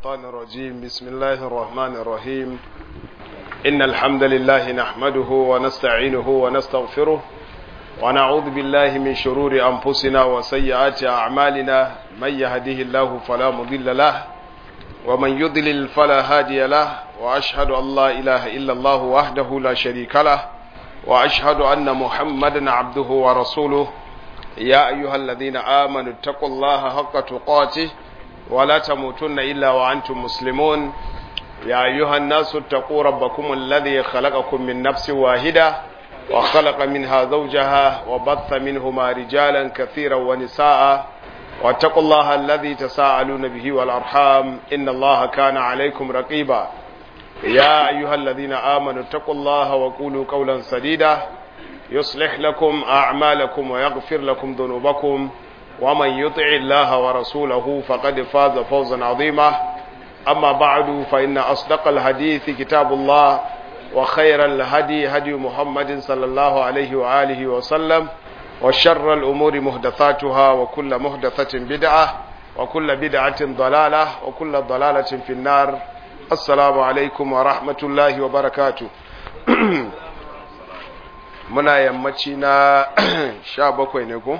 الشيطان الرجيم بسم الله الرحمن الرحيم إن الحمد لله نحمده ونستعينه ونستغفره ونعوذ بالله من شرور أنفسنا وسيئات أعمالنا من يهده الله فلا مضل له ومن يضلل فلا هادي له وأشهد أن لا إله إلا الله وحده لا شريك له وأشهد أن محمدا عبده ورسوله يا أيها الذين آمنوا اتقوا الله حق تقاته ولا تموتن إلا وأنتم مسلمون يا أيها الناس اتقوا ربكم الذي خلقكم من نفس واحدة وخلق منها زوجها وبث منهما رجالا كثيرا ونساء واتقوا الله الذي تساءلون به والأرحام إن الله كان عليكم رقيبا يا أيها الذين آمنوا اتقوا الله وقولوا قولا سديدا يصلح لكم أعمالكم ويغفر لكم ذنوبكم ومن يطع الله ورسوله فقد فاز فوزا عظيما أما بعد فإن أصدق الحديث كتاب الله وخير الهدي هدي محمد صلى الله عليه وآله وسلم وشر الأمور مهدثاتها وكل مهدثة بدعة وكل بدعة ضلالة وكل ضلالة في النار السلام عليكم ورحمة الله وبركاته muna yammaci na sha bakwai ne ko?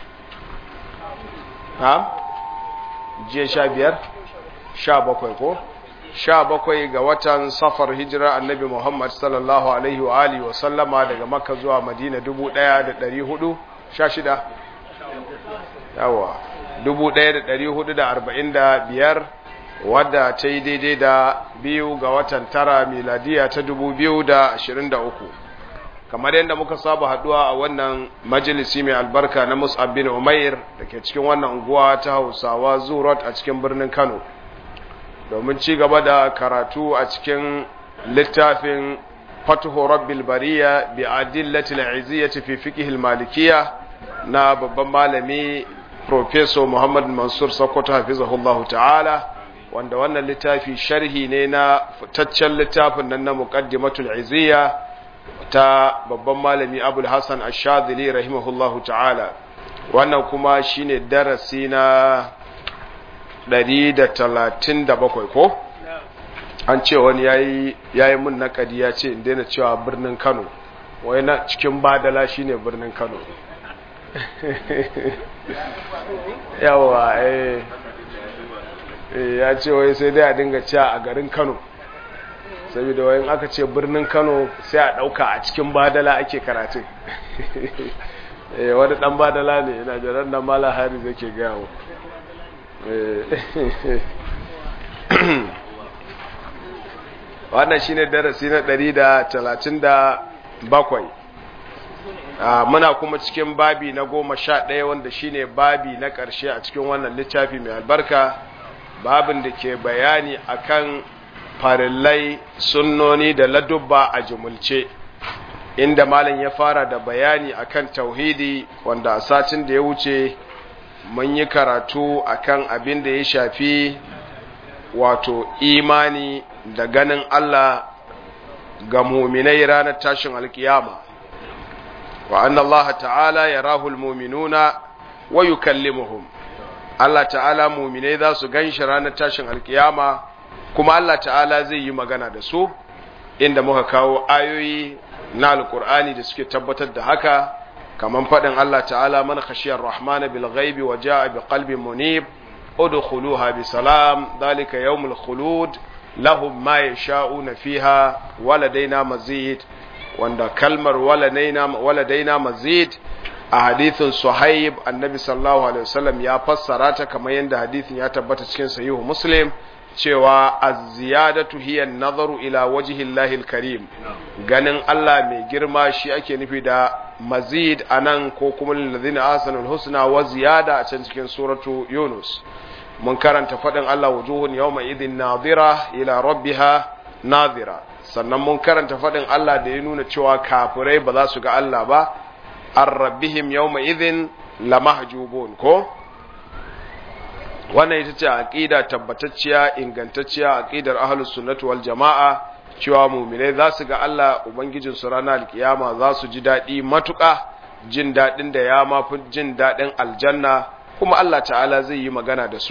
ha? jiya sha biyar? sha bakwai ko? sha bakwai ga watan safar hijira annabi Muhammad sallallahu Alaihi wa Alihi wa sallama daga makka zuwa madina dubu ɗaya da ɗari hudu sha shida? yawa dubu ɗaya da ɗari hudu da arba'in da biyar wadda ta yi daidai da biyu ga watan tara miladiya ta dubu biyu da ashirin da uku kamar yadda muka saba haduwa a wannan majalisi mai albarka na Mus'ab bin Umair da ke cikin wannan unguwa ta Hausawa Zurot a cikin birnin Kano domin ci gaba da karatu a cikin littafin Fathu Rabbil Bariya bi adillati al-iziyyati fi fiqh al-malikiyya na babban malami Professor Muhammad Mansur Sokoto hafizahullahu ta'ala wanda wannan littafi sharhi ne na fitaccen littafin nan na Muqaddimatul Iziyya ta babban malami abul hassan ashadili rahimahullahu ta'ala wannan kuma shine darasi na 137 ko an ce wani yayi yayi mun nakadi ya ce in daina cewa birnin Kano wai na cikin badala shine birnin Kano yawa eh ya ce wai sai dai a dinga cewa a garin Kano saboda wayan aka ce birnin kano sai a ɗauka a cikin badala ake karatun wani ɗan badala ne yana jiran da mala hari zai ke gawo wannan shine darasi na ɗari da talatin da bakwai muna kuma cikin babi na goma sha ɗaya wanda shine babi na ƙarshe a cikin wannan littafi mai albarka babin da ke bayani akan farillai sunnoni da ladubba a jumulce inda malam ya fara da bayani akan tauhidi wanda a satin da ya wuce mun yi karatu akan abin da ya shafi wato imani da ganin Allah ga muminai ranar tashin alkiyama wa anna Allah ta'ala yarahul muminuna wa yukallimuhum Allah ta'ala muminai za su ganshi ranar tashin alkiyama kuma Allah ta'ala zai yi magana da su inda muka kawo ayoyi na alkur'ani da suke tabbatar da haka kaman faɗin Allah ta'ala man khashiyar rahman bil ghaibi wa ja'a bi qalbin munib udkhuluha bi salam dhalika yawmul khulud lahum ma yasha'una fiha waladaina mazid wanda kalmar waladaina waladaina mazid a hadithin suhaib annabi sallallahu alaihi wasallam ya fassara ta kamar yadda hadithin ya tabbata cikin sahihu muslim cewa az-ziyadatu hiya an-nazaru ila wajhi Allahil karim ganin Allah mai girma shi ake nufi da mazid anan ko kuma lillazina ahsanul husna wa ziyada a can cikin suratu Yunus mun karanta fadin Allah wujuhun yawma idhin nadira ila rabbiha nadira sannan mun karanta fadin Allah da ya nuna cewa kafirai ba za su ga Allah ba ar-rabbihim yawma idhin lamahjubun ko wannan ita ce aqida tabbatacciya ingantacciya aqidar ahlus sunnati wal jamaa cewa mu'minai za su ga Allah ubangijin su ranar alkiyama za su ji dadi matuƙa jin dadin da ya mafi jin dadin aljanna kuma Allah ta'ala zai yi magana da su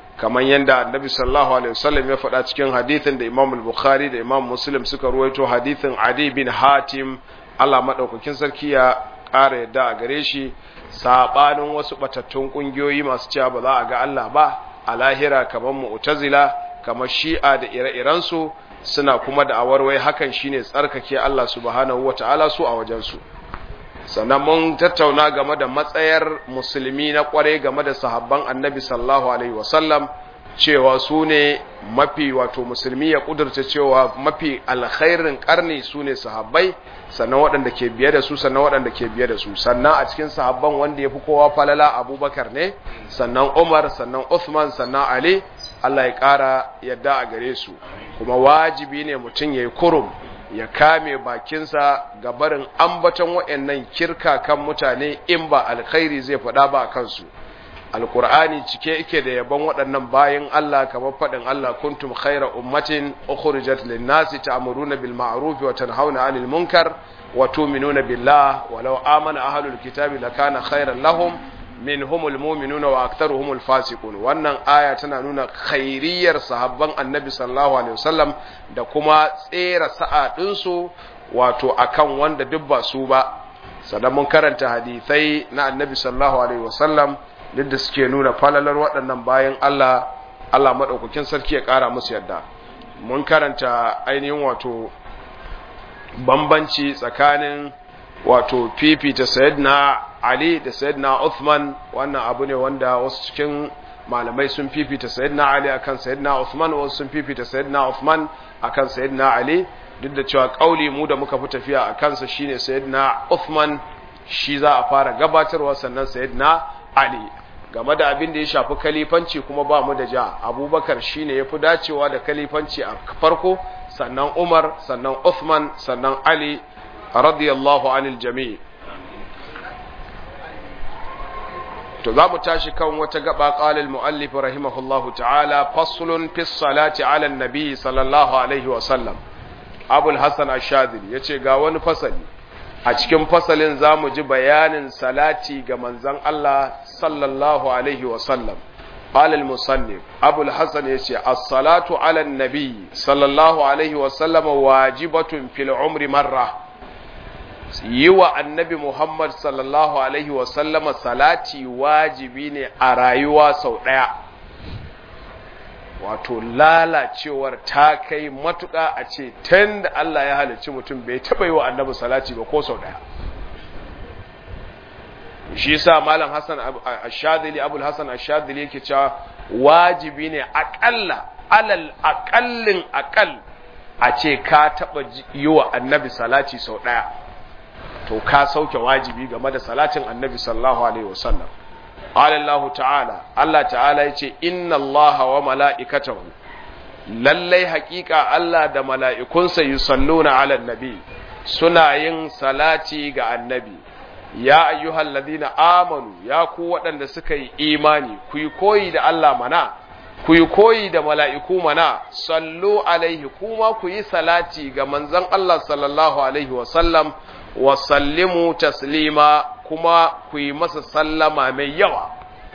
kamar yadda annabi sallallahu alaihi wasallam ya faɗa cikin hadithin da imam al-bukhari da imam muslim suka ruwaito hadithin adi bin hatim Allah madaukakin sarki ya ƙara yadda a gare shi sabanin wasu batattun kungiyoyi masu cewa ba za a ga Allah ba a lahira kamar mu'tazila kamar shi'a da ire-irensu suna kuma da awarwai hakan shine tsarkake Allah subhanahu wata'ala su a wajensu sannan mun tattauna game da matsayar musulmi na kware game da sahabban annabi sallallahu alaihi wasallam cewa su ne mafi wato musulmi ya kudurta cewa mafi alkhairin karni su ne sahabbai sannan waɗanda ke biye da su sannan waɗanda ke biye da su sannan a cikin sahabban wanda ya fi kowa falala abubakar ne sannan umar sannan uthman sannan ali allah ya ƙara yadda a gare su kuma wajibi ne mutum ya yi kurum ya kame bakinsa ga barin ambaton waɗannan kirka kan mutane in ba alkhairi zai faɗa ba a kansu alkur'ani cike yake da yabon waɗannan bayan Allah kamar faɗin Allah kuntum khaira ummatin ukhrijat lin-nasi ta'muruna bil ma'ruf wa tanhauna 'anil munkar wa tu'minuna billah walau amana ahlul kitabi lakana khairan lahum minhumul mu'minuna wa aktharuhumul fasiqun wannan aya tana nuna khairiyar sahabban annabi sallallahu alaihi wasallam da kuma tsera sa'a ɗinsu wato akan wanda duk ba su ba sannan mun karanta hadisai na annabi sallallahu alaihi wasallam duk da suke nuna falalar waɗannan bayan Allah Allah maɗaukakin sarki ya ƙara musu yadda mun karanta ainihin wato bambanci tsakanin wato fifita sayyidina Ali da sayyidina Uthman wannan abu ne wanda wasu cikin malamai sun fifita sayyidina Ali akan sayyidina Uthman wasu sun fifita sayyidina Uthman akan sayyidina Ali duk da cewa kauli mu da muka fi tafiya a kansa shine sayyidina Uthman shi za a fara gabatarwa sannan sayyidina Ali game da abin da ya shafi kalifanci kuma ba mu da ja abubakar shine ya fi dacewa da kalifanci a farko sannan umar sannan uthman sannan ali radiyallahu anil jami' to za mu tashi kan wata gaba qalil muallif rahimahullahu ta'ala faslun fi salati ala nabi sallallahu alaihi wa sallam abul hasan ash-shadili yace ga wani fasali a cikin fasalin za mu ji bayanin salati ga manzan Allah sallallahu Alaihi wasallam. Alal musannif Abul Hassan ya ce, As-salatu ala nabi sallallahu Alaihi wasallam wajibatun fil umri marra. Yi wa annabi Muhammad sallallahu Alaihi wasallam salati wajibi ne a rayuwa sau ɗaya. Wato lalacewar ta kai matuƙa a ce, tun da Allah ya halicci mutum bai taɓa yi wa annabi salati ba ko sau ɗaya. shi sa malam hassan ashadili abul hassan ashadili yake cewa wajibi ne akalla alal akallin akal a ce ka taba yi wa annabi salati sau daya to ka sauke wajibi game da salatin annabi sallallahu alaihi wasallam Allah ta'ala Allah ta'ala yace inna Allah wa mala'ikatahu lallai haƙiƙa Allah da mala'ikunsa yusalluna ala nabi suna yin salati ga annabi ya ayyuhal ladina amanu ya ku waɗanda suka yi imani ku yi koyi da Allah mana ku yi koyi da mala'iku mana sallu alaihi kuma ku yi salati ga manzon Allah sallallahu alaihi wasallam wa sallimu taslima kuma ku yi masa sallama mai yawa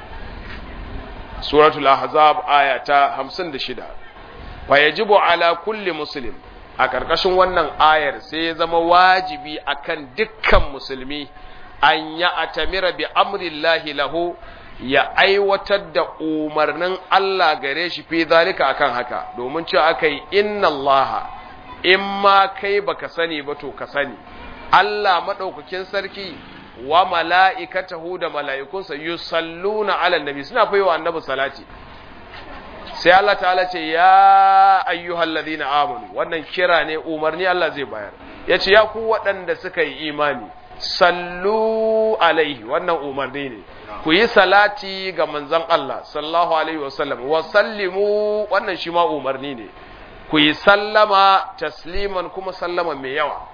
suratul ahzab aya ta 56 fa yajibu ala kulli muslim a ƙarƙashin wannan ayar sai ya zama wajibi akan dukkan musulmi an ya atamira bi amrillahi lahu ya aiwatar da umarnin Allah gare shi fi zalika akan haka domin cewa aka yi inna Allah in ma kai baka sani ba to ka sani Allah madaukakin sarki wa mala'ikatahu da mala'ikunsa yusalluna ala nabi suna fa wa annabi salati sai Allah ta'ala ce ya ayyuhal ladina amanu wannan kira ne umarni Allah zai bayar yace ya ku waɗanda suka yi imani sallu alaihi wannan umarni ne ku yi salati ga manzon Allah sallallahu alaihi wasallam wa sallimu wannan shi ma umarni ne ku yi sallama tasliman kuma sallama mai yawa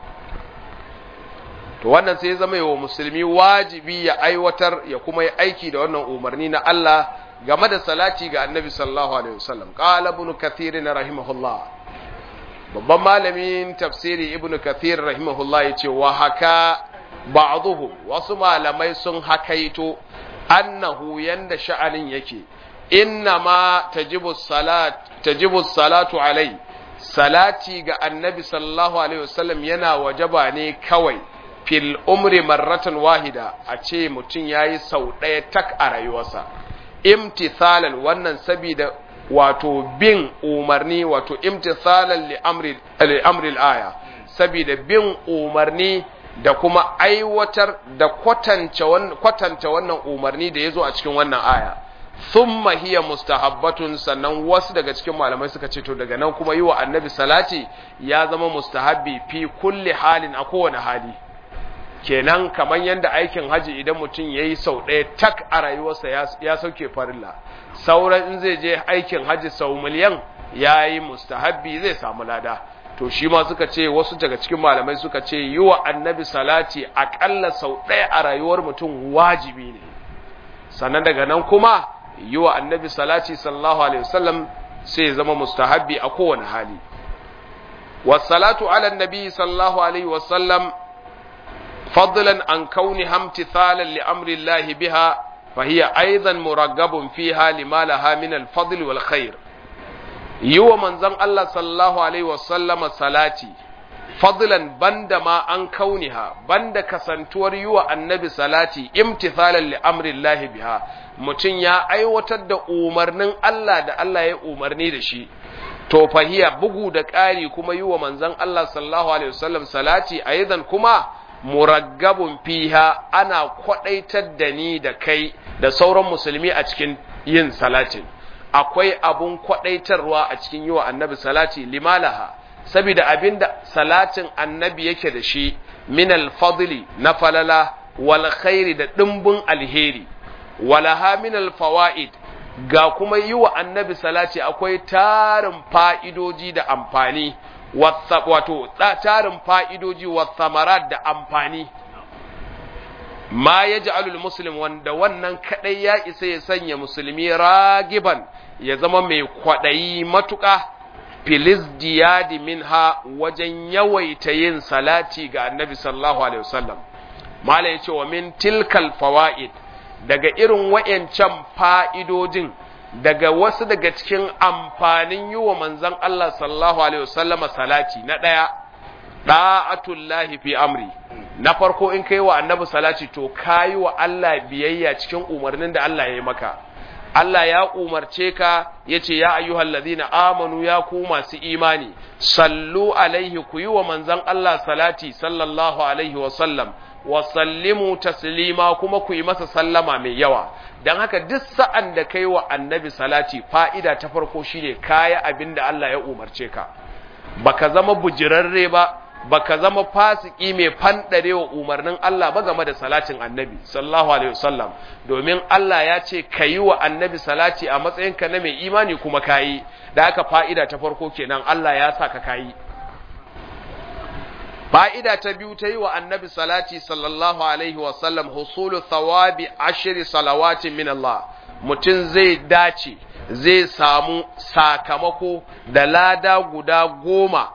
to wannan sai ya zama yawa musulmi wajibi ya aiwatar ya kuma yi aiki da wannan umarni na Allah game da salati ga annabi sallallahu alaihi wasallam qala ibn kathir rahimahullah babban malamin tafsiri ibn kathir rahimahullah yace wa haka ba'dhum wasu malamai sun hakaito annahu yanda sha'anin yake inna ma tajibu salat tajibu salatu alai salati ga annabi sallallahu alaihi wasallam yana wajaba ne kawai fil umri marratan wahida a ce mutum yayi sau ɗaya tak a rayuwarsa imtithalan wannan sabida wato bin umarni wato imtithalan li amri li amri aya sabida bin umarni da kuma aiwatar da kwatanta wannan umarni da ya zo a cikin wannan aya thumma hiya mustahabbatun sannan wasu daga cikin malamai suka ce to daga nan kuma yi wa annabi salati ya zama mustahabbi fi kulli halin a kowane hali kenan kamar yadda aikin haji idan mutum ya yi sau ɗaya tak a rayuwarsa ya sauke farilla sauran in zai je aikin haji sau miliyan ya yi mustahabbi zai samu lada to shi ma suka ce wasu daga cikin malamai suka ce yi wa annabi salati aƙalla sau ɗaya a rayuwar mutum wajibi ne sannan daga nan kuma yi wa annabi salati sallallahu alaihi wasallam sai ya zama mustahabbi a kowane hali wasalatu ala nabi sallallahu alaihi wasallam fadlan an kauni hamtithalan li amri Allah biha فهي أيضا مرغب فيها لما لها من الفضل والخير yi wa manzon Allah sallallahu Alaihi wasallama salati, fadlan banda ma an kauniha, banda kasantuwar yi wa annabi salati, imtithalan li amrillahi biha, mutum ya aiwatar da umarnin Allah da Allah ya umarni da shi, to fahiya bugu da ƙari kuma yi wa manzon Allah sallallahu Alaihi wasallam salati, a kuma muraggabun fiha ana kwaɗaitar da ni da kai da sauran musulmi a cikin yin salatin. akwai abun kwadaitarwa a cikin yi wa annabi salati limalaha saboda abinda salatin annabi yake da shi min alfadli na falala wal khairi da dimbin alheri walaha min alfawaid ga kuma yi wa annabi salati akwai tarin fa'idoji da amfani wato tarin fa'idoji wa samarat da amfani ma ya ji alul muslim wanda wannan kadai ya isa ya sanya musulmi ragiban ya zama mai kwaɗayi matuƙa filis diyadi minha wajen yawaita yin salati ga annabi sallallahu alaihi wasallam mala ya ce wa min tilkal fawa'id daga irin wa'yancan fa'idojin daga wasu daga cikin amfanin yi wa manzan Allah sallallahu alaihi wasallama salati na ɗaya ɗa'atullahi fi amri na farko in kai wa annabi salati to kayi wa Allah biyayya cikin umarnin da Allah ya yi maka Allah ya umarce ka yace ya ayyuhal ladina amanu ya ku masu imani sallu alaihi ku yi wa manzon Allah salati sallallahu alaihi wa sallam wa sallimu taslima kuma ku yi masa sallama mai yawa dan haka duk sa'an da kai wa annabi salati fa'ida ta farko shine kaya abinda Allah ya umarce ka baka zama bujirarre ba baka zama fasiki mai fandare wa umarnin Allah ba game da salatin annabi sallallahu alaihi wasallam domin Allah ya ce ka yi wa annabi salati a matsayinka na mai imani kuma kayi da aka fa'ida ta farko kenan Allah ya sa ka kayi fa'ida ta biyu ta yi wa annabi salati sallallahu alaihi wasallam husulu thawabi ashiri salawatin min Allah mutum zai dace zai samu sakamako da lada guda goma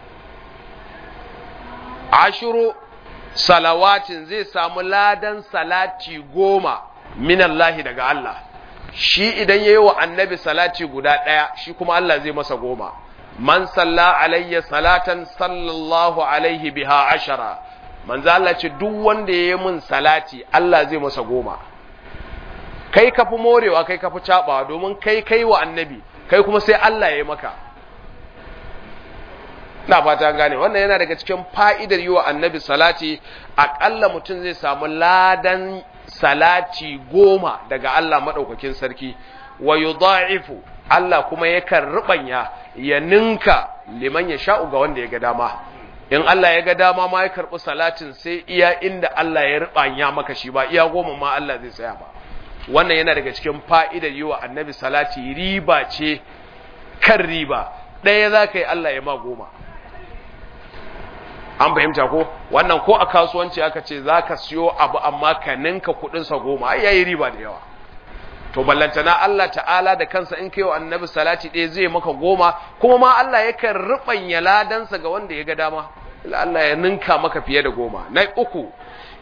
ashiru salawatin zai samu ladan salati goma minallahi daga Allah shi idan yayi wa annabi salati guda ɗaya shi kuma Allah zai masa goma man salla alayya salatan sallallahu alaihi biha ashara manzo Allah ce duk wanda yayi min salati Allah zai masa goma kai ka fi morewa kai ka fi cabawa domin kai kai wa annabi kai kuma sai Allah ya yi maka na fata gane wannan yana daga cikin fa'idar yi wa annabi salati aƙalla mutum zai samu ladan salati goma daga Allah maɗaukakin sarki wa yudha'ifu Allah kuma yakan rubanya ya ninka liman ya sha'u ga wanda ya ga dama in Allah ya ga dama ma ya karɓi salatin sai iya inda Allah ya rubanya maka shi ba iya goma ma Allah zai tsaya ba wannan yana daga cikin fa'idar yi wa annabi salati riba ce kan riba ɗaya za ka yi Allah ya ma goma an fahimta ko wannan ko a kasuwanci aka ce za ka siyo abu amma ka ninka kudinsa goma ai yayi riba da yawa to ballantana Allah ta'ala da kansa in kai wa annabi salati ɗaya zai maka goma kuma ma Allah yakan rubanya ladansa ga wanda ya ga dama Allah ya ninka maka fiye da goma na uku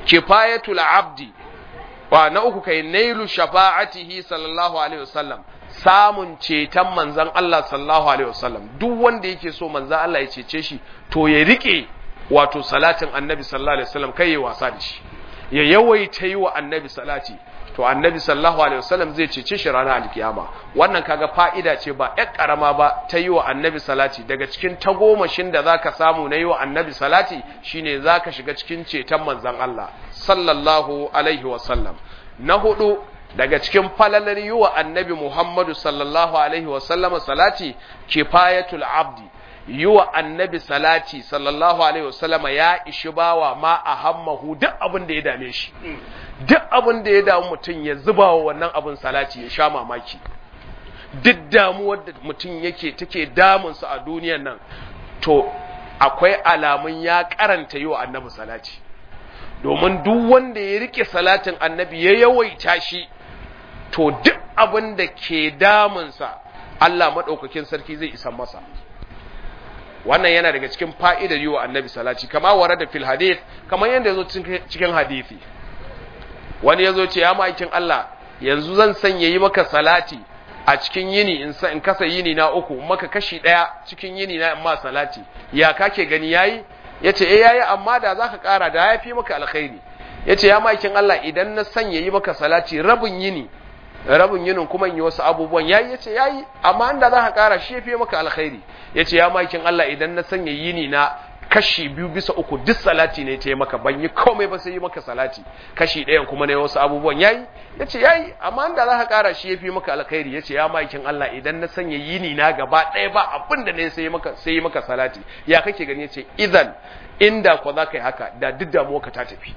kifayatul abdi wa na uku kai nailu shafa'atihi sallallahu alaihi wasallam samun ceton manzan Allah sallallahu alaihi wasallam duk wanda yake so manzan Allah ya cece shi to ya rike wato salatin annabi sallallahu alaihi wasallam kai ya wasa da shi ya yawaita yi wa annabi salati to annabi sallallahu alaihi wasallam zai cece shi ranar alkiyama wannan kaga fa'ida ce ba ƴar karama ba ta yi wa annabi salati daga cikin tagomashin da zaka samu na yi wa annabi salati shine zaka shiga cikin ceton manzan Allah sallallahu alaihi wasallam na hudu daga cikin falalar yi wa annabi Muhammadu sallallahu Alaihi wasallama salati kifayatul abdi yi wa annabi salati sallallahu Alaihi wasallama ya ishi bawa ma a hammahu duk abin da ya dame shi duk abin da ya damu mutum ya zuba wa wannan abin salati ya sha mamaki duk damuwar da mutum yake take damunsa a duniyan nan to akwai alamun ya karanta yi wa annabi salati domin duk wanda ya rike salatin annabi ya yawaita shi to duk abin da ke damunsa Allah maɗaukakin sarki zai isa masa wannan yana daga cikin fa'idar yi wa annabi salati kama ware da fil hadith kamar yadda ya zo cikin hadithi wani ya zo ce ya ma'aikin Allah yanzu zan sanya yi maka salati a cikin yini in kasa yini na uku maka kashi ɗaya cikin yini na ma salati ya kake gani yayi ya ce eh yayi amma da za ka ƙara da ya fi maka alkhairi ya ce ya ma'aikin Allah idan na sanya yi maka salati rabin yini rabin yinin kuma yi wasu abubuwan yayi yace yayi amma inda za ka kara shi yafi maka alkhairi yace ya makin Allah idan na sanya yini na kashi biyu bisa uku duk salati ne ta maka ban yi komai ba sai yi maka salati kashi ɗayan kuma ne wasu abubuwan yayi yace yayi amma inda za ka kara shi yafi maka alkhairi yace ya makin Allah idan na sanya yini na gaba ɗaya ba abin da ne sai maka sai maka salati ya kake gani yace idan inda ko za ka yi haka da duk damuwa ka ta tafi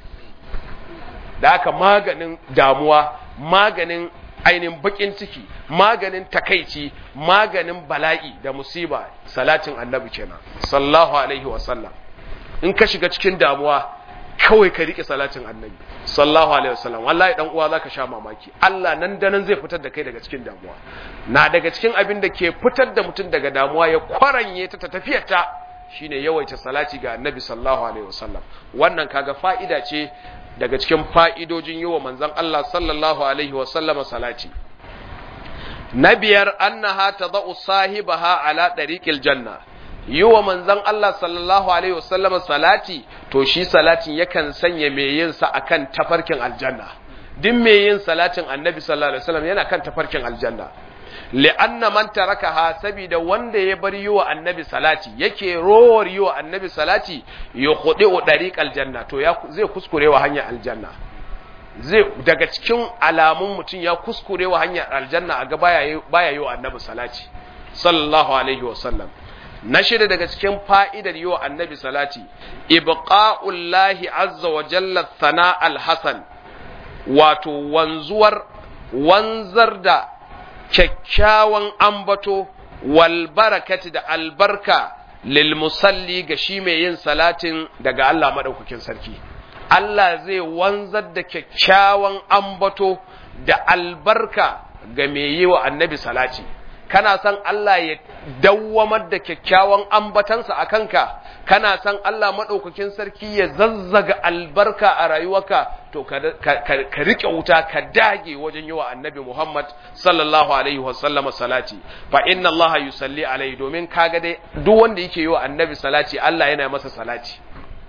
da haka maganin damuwa maganin ainihin bakin ciki maganin takaici maganin bala'i da musiba salatin annabi kenan sallallahu alaihi wasallam in ka shiga cikin damuwa kawai ka rike salatin annabi sallallahu alaihi wasallam wallahi dan uwa zaka sha mamaki Allah nan da nan zai fitar da kai daga cikin damuwa na daga cikin abin da ke fitar da mutum daga damuwa ya kwaranye ta ta tafiyar ta shine yawaita salati ga annabi sallallahu alaihi wasallam wannan kaga fa'ida ce daga cikin fa'idojin yi wa manzan Allah sallallahu Alaihi wasallama salati. Na biyar, annaha ta za'u sahibaha ala ɗariƙil janna, yi wa manzan Allah sallallahu Alaihi wasallama salati, to shi salatin yakan sanya mai yinsa a kan tafarkin aljanna. Din mai yin salatin annabi sallallahu Alaihi wasallam yana kan tafarkin aljanna. li'anna man tarakaha saboda wanda ya bar yi wa annabi salati yake rowar yi wa annabi salati ya kudi wa dariqal janna to ya zai kuskure wa hanyar aljanna zai daga cikin alamun mutum ya kuskure wa hanyar aljanna a ga baya baya yi wa annabi salati sallallahu alaihi wa sallam na shida daga cikin fa'idar yi wa annabi salati ibqa'ullahi azza wa jalla thana al-hasan wato wanzuwar wanzar da kyakkyawan ambato wal barakati da albarka lil musalli ga shi mai yin salatin daga Allah madaukakin sarki Allah zai wanzar da kyakkyawan ambato da albarka ga mai yi wa annabi salati kana san Allah ya dawwamar da kyakkyawan ambatansa a kanka kana san Allah maɗaukakin sarki ya zazzaga albarka a rayuwarka to ka riƙe wuta ka dage wajen yi wa annabi Muhammad sallallahu alaihi wasallama salati fa inna Allah yusalli alaihi domin kaga dai duk wanda yake yi wa annabi salati Allah yana masa salati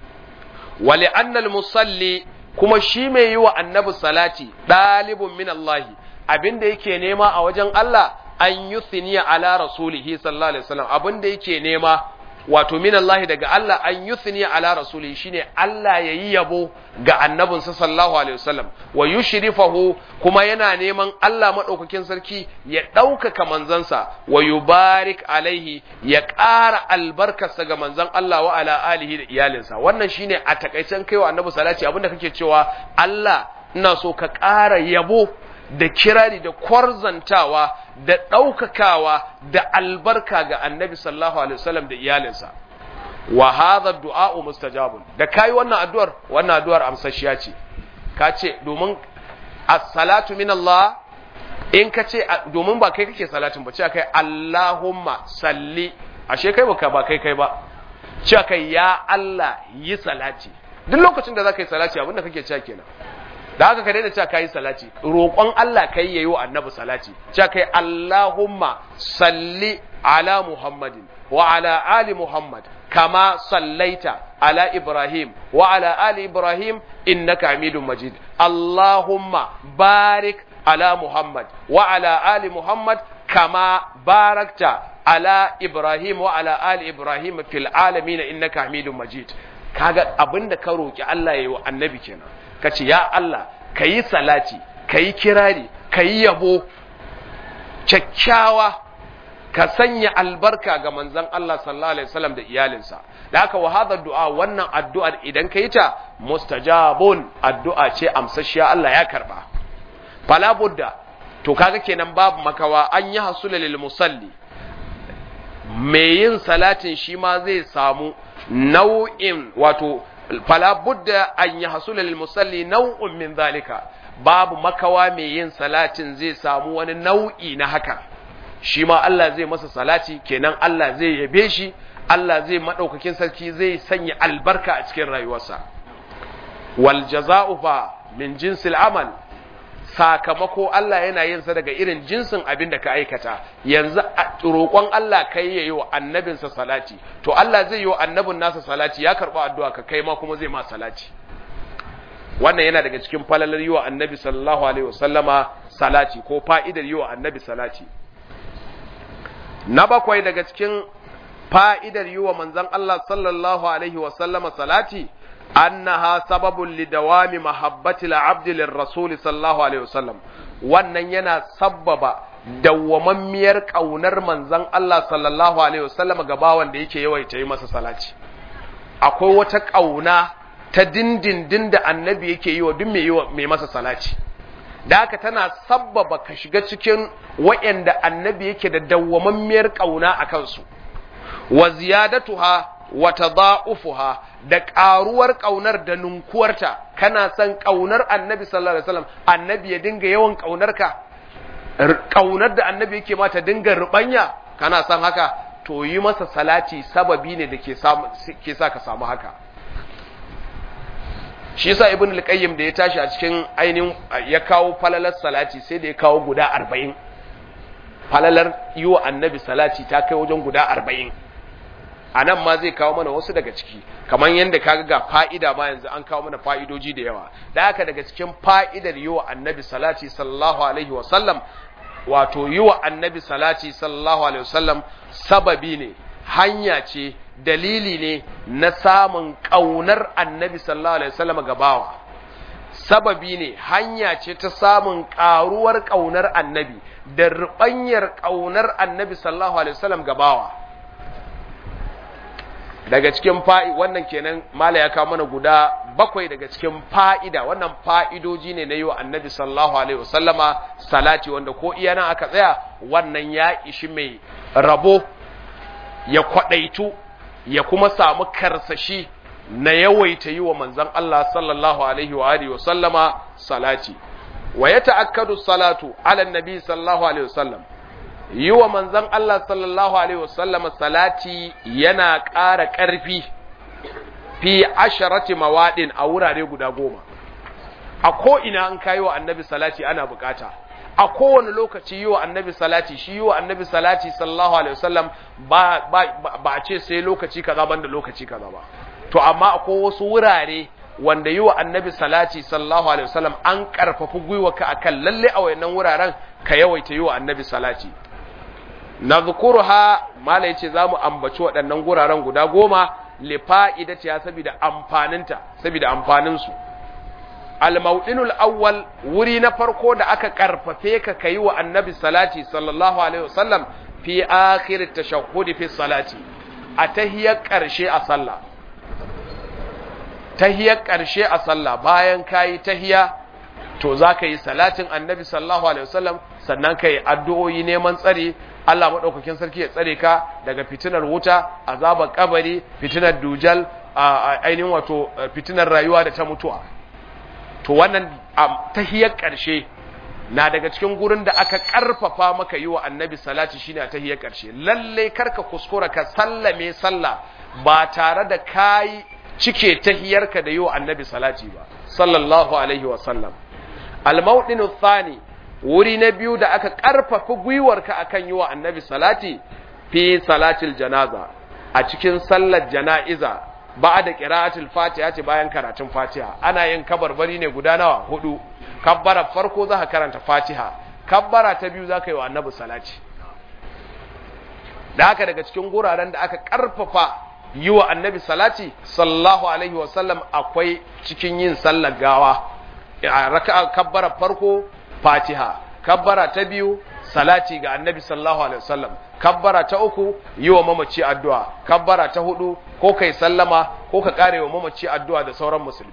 wali annal musalli kuma shi mai yi wa annabi salati ɗalibun min Allah abinda yake nema a wajen Allah an yuthniya ala rasulihi sallallahu alaihi wasallam abinda yake nema wato min Allah daga Allah an yuthniya ala rasulihi shine Allah yayi yabo ga annabinsa sallallahu alaihi wasallam wa yushrifahu kuma yana neman Allah madaukakin sarki ya ɗaukaka manzansa wa yubarik alaihi ya ƙara albarkarsa ga manzan Allah wa ala alihi da iyalinsa wannan shine a takaicen kaiwa annabi salati abinda kake cewa Allah ina so ka ƙara yabo da kirari da kwarzantawa da ɗaukakawa da albarka ga annabi sallallahu alaihi wasallam da iyalinsa wa hadha du'a'u mustajabun da kai wannan addu'ar wannan addu'ar amsashiya ce ka ce domin as-salatu min Allah in ka ce domin ba kai kake salatin ba ce kai Allahumma salli ashe kai baka ba kai kai ba ce kai ya Allah yi salati duk lokacin da zaka yi salati abinda kake cewa kenan da haka ka daina cewa kai salati roƙon Allah kai yayi wa annabi salati cewa kai Allahumma salli ala Muhammadin wa ala ali Muhammad kama sallaita ala Ibrahim wa ala ali Ibrahim innaka Hamidum Majid Allahumma barik ala Muhammad wa ala ali Muhammad kama barakta ala Ibrahim wa ala ali Ibrahim fil alamin innaka Hamidum Majid kaga abinda ka roki Allah yayi wa annabi kenan kace ya Allah kayi salati kayi kirari kayi yabo kyakkyawa ka sanya albarka ga manzon Allah sallallahu alaihi wasallam da iyalinsa da haka wa hadha du'a wannan addu'ar idan ka yi ta mustajabun addu'a ce amsashiya Allah ya karba fala budda to kaga kenan babu makawa an yi hasula lil musalli mai yin salatin shi ma zai samu nau'in wato fala budda an yi hasula lil musalli nau'un min zalika babu makawa mai yin salatin zai samu wani nau'i na haka shi ma Allah zai masa salati kenan Allah zai yabe shi Allah zai maɗaukakin sarki zai sanya albarka a cikin rayuwarsa wal jaza'u fa min jinsil amal sakamako Allah yana yin sa daga irin jinsin abin da ka aikata yanzu roƙon Allah kai yayi wa annabinsa salati to Allah zai yi wa annabin nasa salati ya karɓa addu'a ka kai ma kuma zai ma salati wannan yana daga cikin falalar yi wa annabi sallallahu alaihi wasallama salati ko fa'idar yi wa annabi salati na bakwai daga cikin fa'idar yi wa manzan Allah sallallahu Alaihi wasallama salati, annaha sababun lidawami mahabbati la'abdi rasuli sallallahu Alaihi wasallam, wannan yana sabbaba dawwamammiyar ƙaunar manzan Allah sallallahu Alaihi wasallama ga bawan da yake yawaita yi masa salati. Akwai wata ƙauna ta dindindin da annabi yake yi wa duk mai masa salati. da haka tana sabbaba ka shiga cikin waɗanda annabi yake da dawwamammiyar ƙauna a kansu. wa ziyadatuha wa tada'ufuha da ƙaruwar ƙaunar da nunkuwarta kana son ƙaunar annabi sallallahu alaihi wasallam annabi ya dinga yawan ƙaunarka ƙaunar da annabi yake ma ta dinga rubanya kana son haka to yi masa salati sababi ne da ke samu ke sa ka samu haka shi yasa ibn al-qayyim da ya tashi a cikin ainihin ya kawo falalar salati sai da ya kawo guda 40 falalar yi wa annabi salati ta kai wajen guda 40 a nan ma zai kawo mana wasu daga ciki kamar yadda kaga ga fa'ida ma yanzu an kawo mana fa'idoji da yawa da haka daga cikin fa'idar yi wa annabi salati sallallahu alaihi wasallam wato yi wa annabi salati sallallahu alaihi wasallam sababi ne hanya ce dalili ne na samun ƙaunar annabi sallallahu alaihi wasallam gabawa sababi ne hanya ce ta samun ƙaruwar ƙaunar annabi da ruɓanyar ƙaunar annabi sallallahu alaihi wasallam gabawa daga cikin fa'i wannan kenan mala ya kawo mana guda bakwai daga cikin fa'ida wannan fa'idoji ne na yi wa annabi sallallahu alaihi wasallama salati wanda ko iya nan aka tsaya wannan ya ishi mai rabo ya kwaɗaitu ya kuma samu karsashi na yawaita yi wa manzan Allah sallallahu alaihi wa alihi wasallama salati wa ya ta'akkadu salatu ala nabi sallallahu alaihi wasallam yi wa manzan Allah sallallahu Alaihi wasallam salati yana ƙara ƙarfi fi asharati mawaɗin a wurare guda goma a ko'ina an kayi wa annabi salati ana bukata a kowane lokaci yi wa annabi salati shi yi wa annabi salati sallallahu Alaihi wasallam ba a ce sai lokaci kaza banda lokaci kaza ba to amma akwai wasu wurare wanda yi wa annabi salati sallallahu Alaihi wasallam an ƙarfafi gwiwa ka akan lalle a wayannan wuraren ka yawaita yi wa annabi salati na zukurha mala yace zamu ambaci waɗannan guraren guda goma li fa'idatiha saboda amfaninta saboda amfanin su al-mawdinul awwal wuri na farko da aka karfafe ka kai wa annabi salati sallallahu alaihi wasallam fi akhir tashahhud fi salati a tahiyar karshe a sallah tahiyar karshe a sallah bayan kayi tahiya to za ka yi salatin annabi sallallahu alaihi wasallam sannan ka yi addu'o'i neman tsari Allah maɗaukakin sarki ya tsare ka daga fitinar wuta azabar kabari fitinar dujal ainihin wato fitinar rayuwa da ta mutuwa to wannan tahiyar ƙarshe na daga cikin gurin da aka ƙarfafa maka yi wa annabi salati shine a tahiyar ƙarshe lalle karka kuskura ka sallame sallah ba tare da kayi cike tahiyarka da yi wa annabi salati ba sallallahu alaihi wa sallam al-mawdinu thani wuri na biyu da aka karfafa gwiwarka akan yi wa annabi salati fi salatil janaza a cikin sallar jana'iza ba da qira'atul fatiha ce bayan karatun fatiha ana yin kabarbari ne guda nawa hudu kabbara farko za ka karanta fatiha kabbara ta biyu za ka yi wa annabi salati da haka daga cikin guraren da aka karfafa yi wa annabi salati sallallahu alaihi wasallam akwai cikin yin sallar gawa a raka'a kabbara farko fatiha kabbara ta biyu salati ga annabi sallallahu alaihi wasallam kabbara ta uku yi wa mamaci addu'a kabbara ta hudu ko kai sallama ko ka kare wa mamaci addu'a da sauran musulmi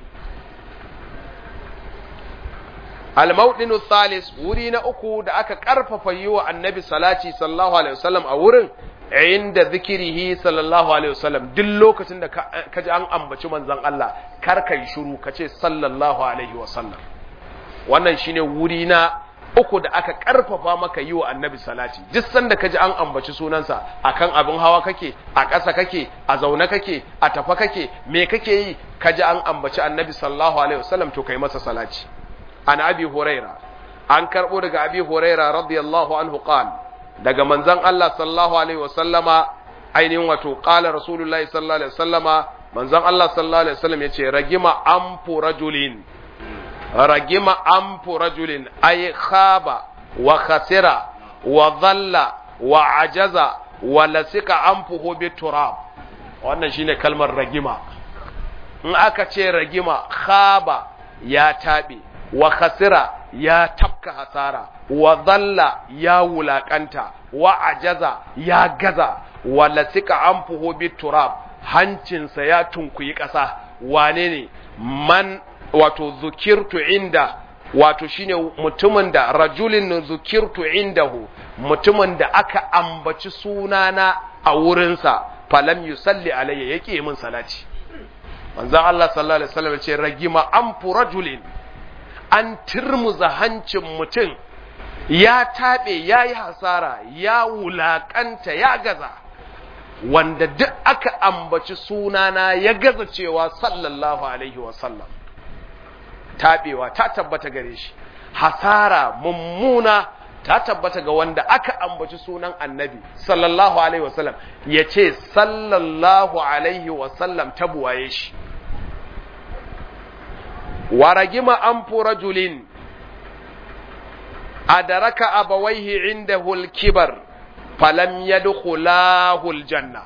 al-mawdinu thalis wuri na uku da aka karfafa yi wa annabi salati sallallahu alaihi wasallam a wurin inda zikirihi sallallahu alaihi wasallam duk lokacin da ka ji an ambaci manzon Allah kar kai shiru ka ce sallallahu alaihi wasallam wannan shine wuri na uku da aka karfafa maka yi wa annabi salati duk sanda ka ji an ambaci sunansa akan abin hawa kake a ƙasa kake a zaune kake a tafa kake me kake yi ka ji an ambaci annabi sallallahu alaihi wasallam to kai masa salati an abi huraira an karbo daga abi huraira radiyallahu anhu qala daga manzon Allah sallallahu alaihi wasallama ainihin wato qala rasulullahi sallallahu alaihi wasallama manzon Allah sallallahu alaihi wasallam yace ragima amfu rajulin ragima amfu rajulin ay khaba wa khasira wa dhalla wa ajaza wa lasika amfuhu bi turab wannan shine kalmar ragima in aka ce ragima khaba ya tabe wa khasira ya tafka hasara wa dhalla ya wulakanta wa ajaza ya gaza wa lasika anfuhu biturab hancinsa ya tunkuyi ƙasa wane ne man wato zukirtu inda wato shine mutumin da rajulin zukirtu indahu mutumin da aka ambaci sunana a wurinsa falam yusalli alayya yake min salati manzon Allah sallallahu alaihi wasallam ce ragima anfu rajulin an turmuza hancin mutum ya taɓe ya yi hasara ya wulaƙanta ya gaza wanda duk aka ambaci sunana ya gaza cewa sallallahu alaihi wasallam taɓewa ta tabbata gare shi hasara mummuna ta tabbata ga wanda aka ambaci sunan annabi sallallahu alaihi wasallam ya ce sallallahu alaihi wasallam ta buwaye shi waragima anfu rajulin adaraka abawaihi indahu al-kibar falam yadkhulahu al-janna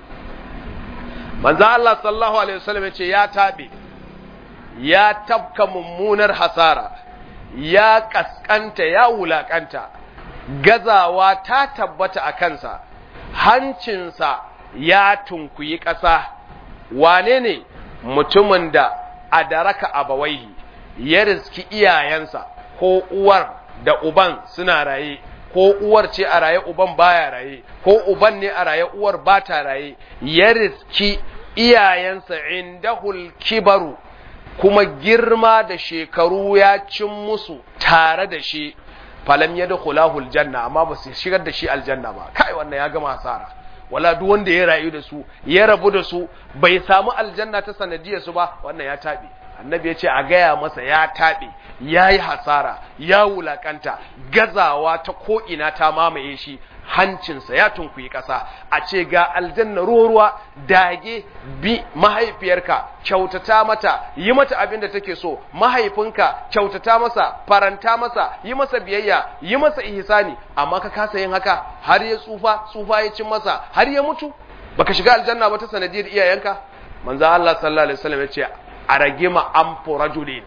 manzo Allah sallallahu alaihi wasallam yace ya tabe ya tabka mummunar hasara ya kaskanta ya wulakanta gazawa ta tabbata a kansa hancinsa ya tunkuyi ƙasa wane ne mutumin da adaraka abawaihi ya riski iyayensa ko uwar da uban suna raye ko uwar ce a raye uban baya raye ko uban ne a raye uwar ba ta raye ya riski iyayensa indahul kibaru kuma girma da shekaru ya cin musu tare da shi falam ya dukhulahul janna amma ba su shigar da shi aljanna ba kai wannan ya gama hasara wala duk wanda ya rayu da su ya rabu da su bai samu aljanna ta sanadiyar su ba wannan ya tabe annabi ya ce a gaya masa ya taɓe ya yi hasara ya wulakanta gazawa ta ko'ina ta mamaye shi hancinsa ya tunkuyi ƙasa a ce ga aljanna ruwa dage bi mahaifiyarka kyautata mata yi mata abin da take so mahaifinka kyautata masa faranta masa yi masa biyayya yi masa ihsani amma ka kasa yin haka har ya tsufa tsufa ya cin masa har ya mutu baka shiga aljanna ba ta sanadiyar iyayenka manzo Allah sallallahu alaihi wasallam ya ce a ragima an rajulin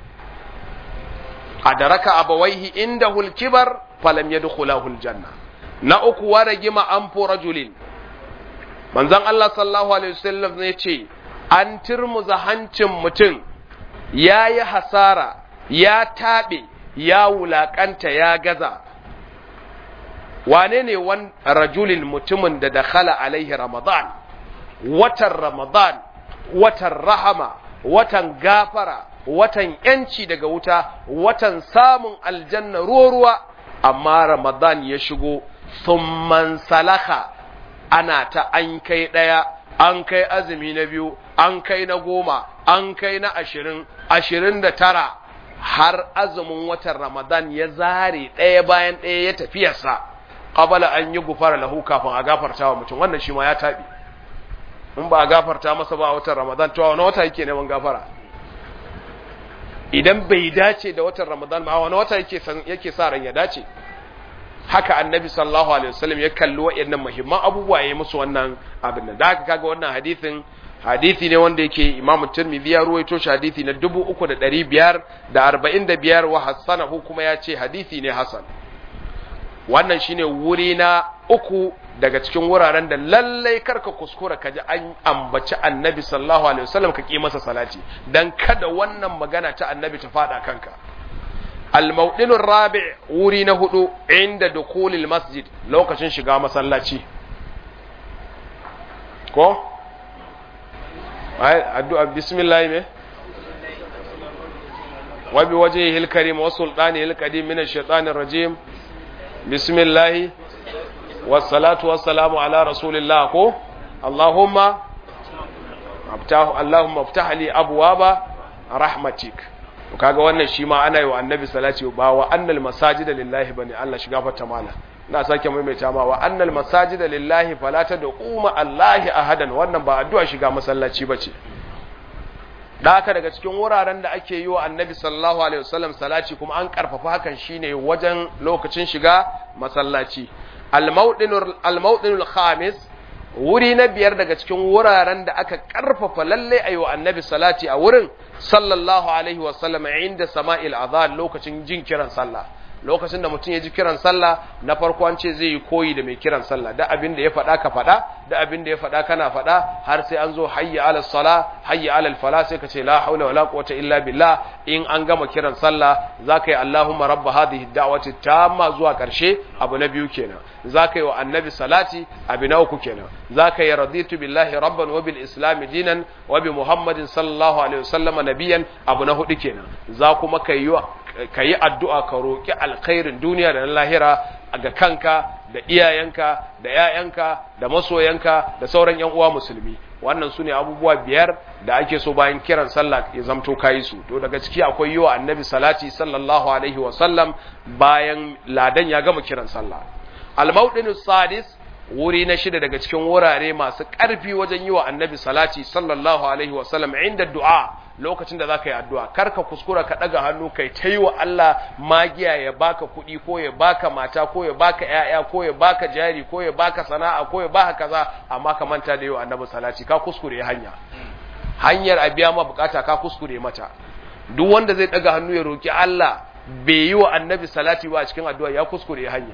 a daraka abawaihi inda hulkibar falam ya dukula janna na uku wa ragima an rajulin manzan Allah sallallahu alaihi wasallam ya ce an turmuza hancin mutum ya yi hasara ya taɓe ya wulaƙanta ya gaza wane ne wan rajulin mutumin da dakhala alaihi ramadan watan ramadan watan rahama watan gafara watan yanci daga wuta watan samun aljanna ruwa amma ramadan ya shigo thumman salaka ana ta an kai ɗaya an kai azumi na biyu an kai na goma an kai na ashirin ashirin da tara har azumin watan Ramadan ya zare ɗaya bayan ɗaya ya tafiyarsa qabala an yi gufara lahu kafin a gafarta wa mutum wannan shi ma ya tabi in ba a gafarta masa ba a watan Ramadan to wani wata yake neman gafara idan bai dace da watan Ramadan ba wani wata yake yake sa ran ya dace haka annabi sallallahu alaihi wasallam ya kalli waɗannan muhimman abubuwa ya musu wannan abin da haka kaga wannan hadisin hadisi ne wanda yake imamu tirmidhi ya ruwaito shi hadisi na 3545 wa hasanahu kuma ya ce hadisi ne hasan wannan shine wuri na uku daga cikin wuraren da lallai karka kuskura ka ji an ambaci annabi sallallahu alaihi wasallam ka ki masa salati dan kada wannan magana ta annabi ta fada kanka al-mawdin rabi wuri na hudu inda dukulil masjid lokacin shiga masallaci ko addu'a bismillah me wa bi wajhihi al-karim wa sultanihi al-qadim min ash-shaytanir rajim bismillah was-salatu was-salamu ala rasulillah ko allahumma aftahu allahumma aftah li abwaba rahmatik kaga wannan shi ma ana yi wa annabi salati ba wa annal masajida lillahi bane Allah shiga fata mala na sake maimaita ma wa annal masajida lillahi fala tad'u ma allahi ahadan wannan ba addu'a shiga masallaci bace da haka daga cikin wuraren da ake yi wa annabi sallallahu alaihi wasallam salati kuma an karfafa hakan shine wajen lokacin shiga masallaci al-mawdinul al-mawdinul khamis wuri na biyar daga cikin wuraren da aka karfafa lalle ayi wa annabi salati a wurin sallallahu alaihi wasallam inda sama'il azan lokacin jin kiran sallah lokacin da mutum ya ji kiran sallah na farko an ce zai yi koyi da mai kiran sallah da abin da ya faɗa ka faɗa da abin da ya faɗa kana faɗa har sai an zo hayya alal sala hayya alal fala sai ka ce la haula wala quwwata illa billah in an gama kiran sallah zaka yi allahumma rabb hadhihi da'wati tamma zuwa karshe abu na biyu kenan zaka yi wa annabi salati abu na uku kenan zaka yi raditu billahi rabban wa bil islam dinan wa bi muhammadin sallallahu alaihi wasallam nabiyan abu na hudu kenan za kuma kai ka yi addu'a ka roƙi alkhairin duniya da na lahira ga kanka da iyayenka da ‘ya'yanka da masoyanka da sauran ‘yan uwa musulmi wannan su ne abubuwa biyar da ake so bayan kiran sallah ya zamto kayi su to daga ciki akwai yi wa annabi salati sallallahu alaihi wasallam bayan ladan ya gama kiran sallah al sadis wuri na shida daga cikin wurare masu ƙarfi wajen yi wa annabi salati sallallahu alaihi wasallam inda du'a lokacin da za ka yi addu'a karka kuskura ka ɗaga hannu kai ta yi wa Allah magiya ya baka kuɗi ko ya baka mata ko ya baka ‘ya'ya ko ya baka jari ko ya baka sana'a ko ya baka kaza amma ka manta da yi wa annabi salati ka kuskure hanya hanyar a biya ma bukata ka kuskure mata duk wanda zai ɗaga hannu ya roki Allah bai yi wa annabi salati ba a cikin addu'a ya kuskure hanya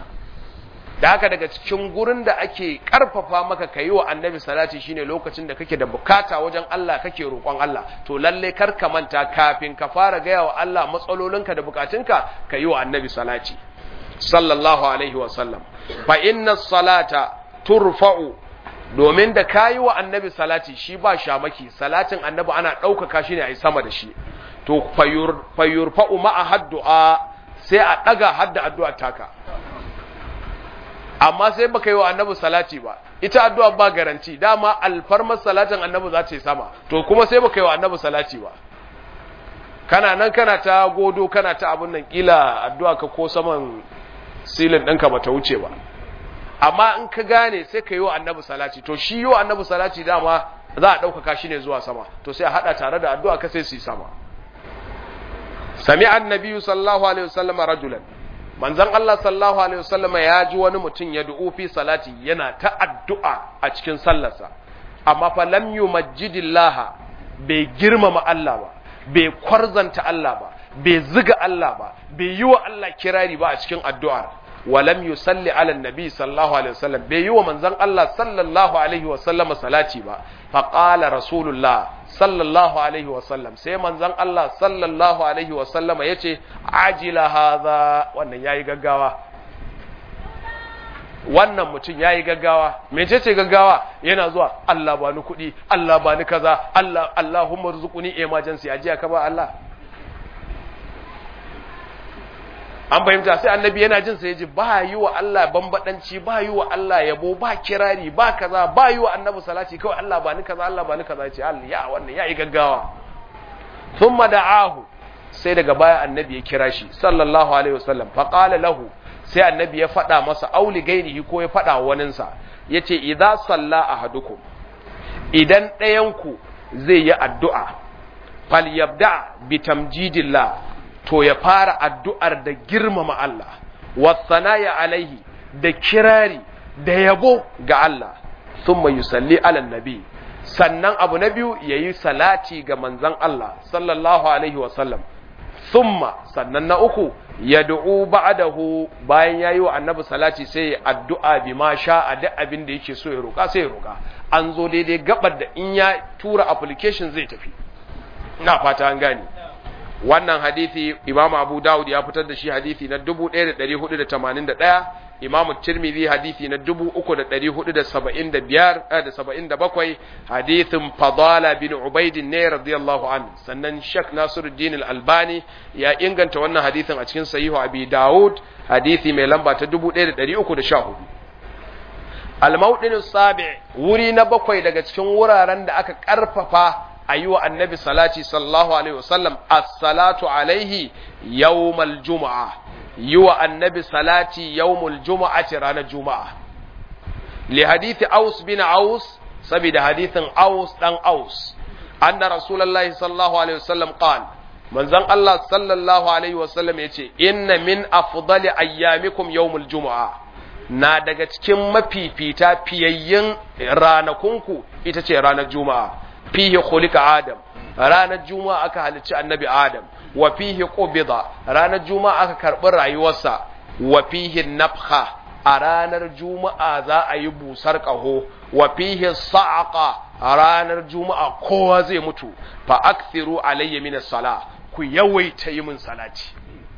da haka daga cikin gurin da ake karfafa maka ka yi wa annabi salati shine lokacin da kake da bukata wajen Allah kake roƙon Allah to lalle kar ka manta kafin ka fara gaya wa Allah matsalolinka da bukatunka ka yi wa annabi salati sallallahu alaihi wa sallam fa inna salata turfa'u domin da ka yi wa annabi salati shi ba shamaki salatin annabi ana ɗaukaka shi ne a yi sama da shi to fayurfa'u ma'a haddu'a sai a ɗaga hadda addu'a taka amma sai baka yi wa annabi salati ba ita addu'a ba garanti dama alfarmar salatin annabi za ta yi sama to kuma sai baka yi wa annabi salati ba kana nan kana ta godo kana ta abun nan kila addu'a ka ko saman silin ɗinka ba ta wuce ba amma in ka gane sai ka yi wa annabi salati to shi yi wa annabi salati dama za a ɗaukaka shi ne zuwa sama to sai a haɗa tare da addu'a ka sai su yi sama sami annabi sallallahu alaihi wasallam rajulan manzon Allah sallallahu alaihi wasallam ya ji wani mutum ya du'u fi salati yana ta addu'a a cikin sallarsa amma fa lam yumajjidillaha bai girmama Allah ba bai kwarzanta Allah ba bai ziga Allah ba bai yi wa Allah kirari ba a cikin addu'ar walam yusalli ala nabi sallallahu alaihi wasallam bai yi wa manzon Allah sallallahu alaihi wasallam salati ba fa qala rasulullah sallallahu alaihi wasallam sai manzon Allah sallallahu alaihi wasallama yace ajila hadha wannan yayi gaggawa wannan mutum yayi gaggawa mecece gaggawa yana zuwa Allah ba ni kuɗi Allah ba ni kaza Allah Allahumma rzuquni emergency ajiya ka ba Allah an fahimta sai annabi yana jin sa yaji ba yi wa Allah bambadanci ba yi wa Allah yabo ba kirari ba kaza ba yi wa annabi salati kawai Allah ba ni kaza Allah ba ni kaza yace Allah ya wannan yayi gaggawa thumma da'ahu sai daga baya annabi ya kira shi sallallahu alaihi wasallam fa qala lahu sai annabi ya faɗa masa auli gairihi ko ya faɗa waninsa yace idza salla ahadukum idan ɗayanku zai yi addu'a falyabda bi tamjidillah to ya fara addu'ar da girmama Allah wasanaya alaihi da kirari da yabo ga Allah thumma yusalli ala nabi sannan abu na biyu yayi salati ga manzon Allah sallallahu alaihi wasallam thumma sannan na uku yad'u ba'dahu bayan yayi wa annabi salati sai ya addu'a bi ma sha'a duk abin da yake so ya roka sai ya roka an zo daidai gabar da in ya tura application zai tafi ina fata an gane wannan hadisi Imam Abu Dawud ya fitar da shi hadisi na 1481 Imam Tirmidhi hadisi na 3475 da 77 hadisin Fadala bin Ubayd ne radiyallahu anhu sannan Sheikh Nasiruddin Al-Albani ya inganta wannan hadisin a cikin Sahihu Abi Dawud hadisi mai lamba ta 1314 Al-Mawdin Sabi wuri na bakwai daga cikin wuraren da aka karfafa a yi wa annabi salati sallallahu alaihi wasallam as-salatu alaihi yawmal juma'a yi wa annabi salati yawmul juma'ati ranar juma'a li hadithi aus bin aus saboda hadithin aus dan aus anna rasulullahi sallallahu alaihi wasallam qala manzon Allah sallallahu alaihi wasallam yace inna min afdali ayyamikum yawmul juma'a na daga cikin mafifita fiyayyin ranakunku ita ce ranar juma'a fihi khuliqa adam ranar juma'a aka halicci annabi adam wa fihi qubida ranar juma'a aka karbi rayuwarsa wa fihi nafkha a ranar juma'a za a yi busar kaho wa fihi sa'aqa a ranar juma'a kowa zai mutu fa akthiru alayya min as-sala ku yawaita yi min salati